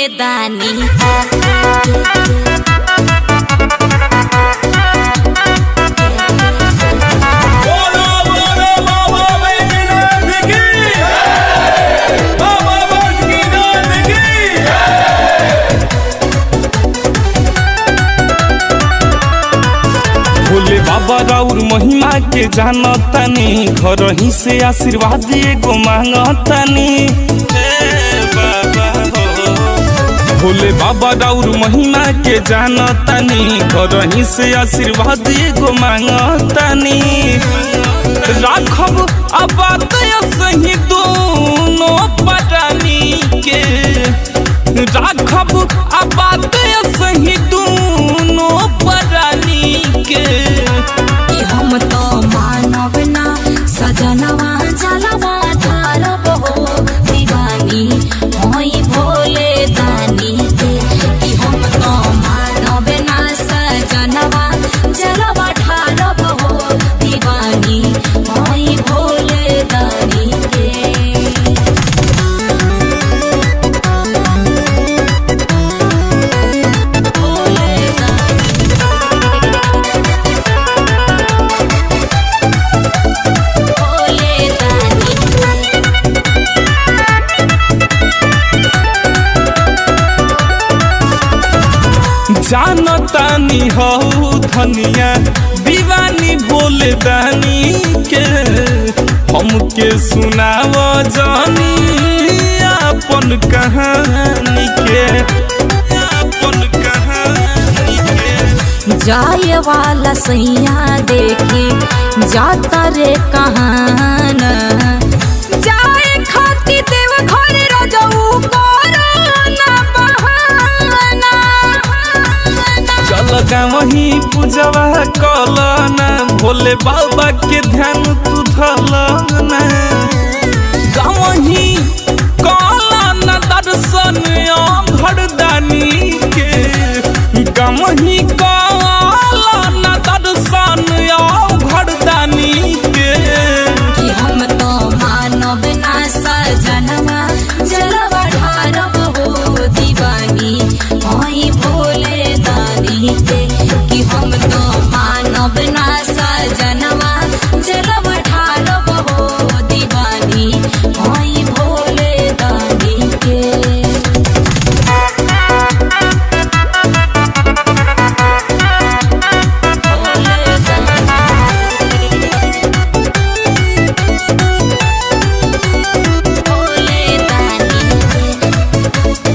दानी बोलो बोलो बाबा बैजनाथ की बाबा बासुकीनाथ की भोले बाबा राउर महिमा के जानतानी घर ही से आशीर्वाद एगो मांगतानी हे बाबा हो। भोले बाबा राउर महिमा के जानतानी घर ही से आशीर्वाद एगो मांगतानी राखब आबाद सही दोनों परानी के राखब आबाद सही दोनों परानी के कि हम तो मानव ना सजनवा जलवा धारब हो दीवानी होई भोले दानी के कि हम तो मानव ना सजनवा जलवा ढारब हो दीवानी होई भोले दानी के भोले भोले दानी जानतानी हो धनिया दीवानी भोले दानी के हमके सुनाव जानी अपन कहानी के अपन कहानी के जाए वाला सैया देखी जाता रे कहाना जाए खाती देव घर रजऊ कोरोना बहाना चल वही पूजवा कलना भोले बाबा के ध्यान तू धलना गावही कलना दर्शन भरदानी के गावही कलना दर्शन भरदानी के कि हम तो मानव ना सजनवा जलवा ढारब हो दीवानी होई भोले दानी के कि हम तो मानव ना सजनवा जलवा ढारब हो दीवानी होई भोले दानी के भोले दानी भोले दानी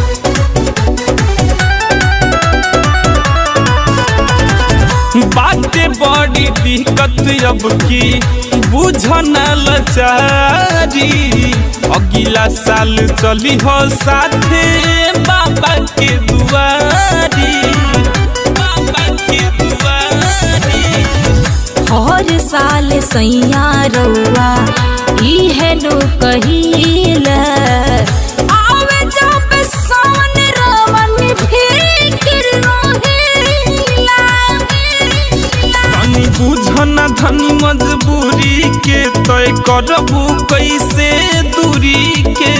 बाटे बड़ी दिक्कत अब की बुझन लचारी अगिला साल चली हो साथे बाबा के दुआरी बाबा के दुआरी हर साल सैया रउआ इहे नु कहिला आवे जब सन रवन फिकिर रोहिला धनी बुझन धनी मजबूरी के तय करबू कैसे दूरी के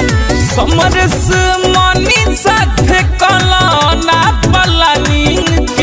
समरस मनी साथे कलना पलानी